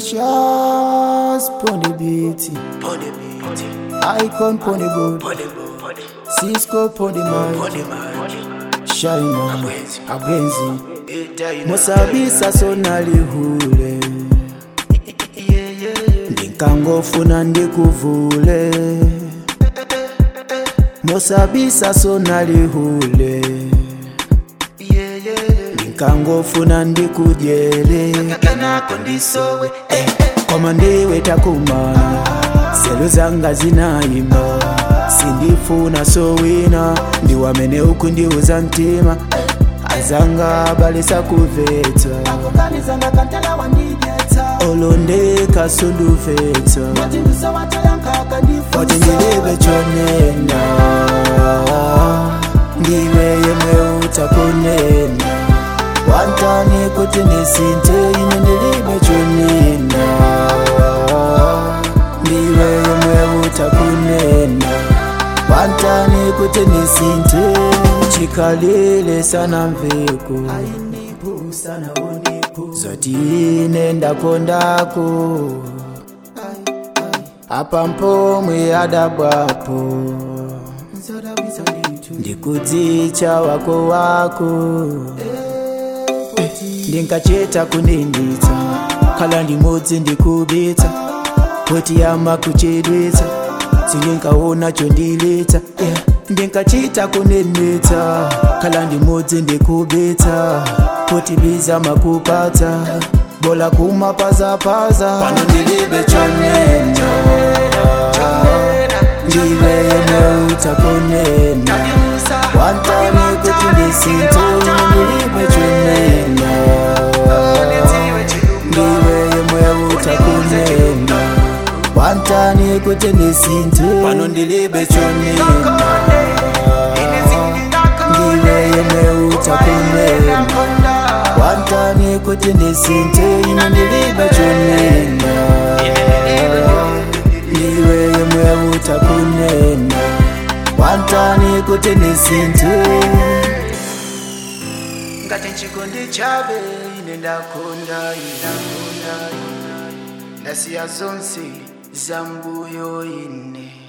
Precious pon the beat, Pon the beat, icon pon the board, pon the board, pon the Cisco pon the pon mic, the mic. Shina Abwenzi. abwenzi, Ita ina- musabisa sonalihule, Yeah, yeah, yeah. ndinkangofuna ndikuvule, musabisa sonalihule, Yeah, yeah, yeah. ndinkangofuna ndikujele. Kenako ndisowe, eh, eh. koma ndiwe takumana selo zanga zinayima sindifuna sowina ndiwamene uku ndiuza mtima azanga balesa kuvetsa akukanizanga kantala wandidyetsa olondeka sunduvetsa watindusa watayankaka oti ndifusa ndilibe chonena ndiwe yemwe utakunena wantani kuti ndisinte ine ndilibe chonena ndiwe yemwe utakunena wantani kuti ndisinte chikalile sana mveko zoti ine ndakondako apa mpomwe adabwapo ndikudzicha wako wako ndinkacheta kuninditsa khala ndimodzi ndikubitsa poti yama kuchedwetsa sindinkaona chondilitsa yeah. ndinkachita kunenetsa khala ndimodzi ndikubitsa poti biza makupatsa bola kumapazapaza pano ndilibe chonena ndiwe yemwe utakonena wantani kuti ndisinte ndilibe chonena ndiwe yemwe utakonena wantani kuti ndisinte pano ndilibe chonena ndiwe yemwe utakonena wantani kuti ndisinte ine ndilibe chonena ndiwe yemwe utakunena wantani kuti ndisinte ngati chikondi chabe ine ndakonda ndakonda ndasiya zonse zambuyo ine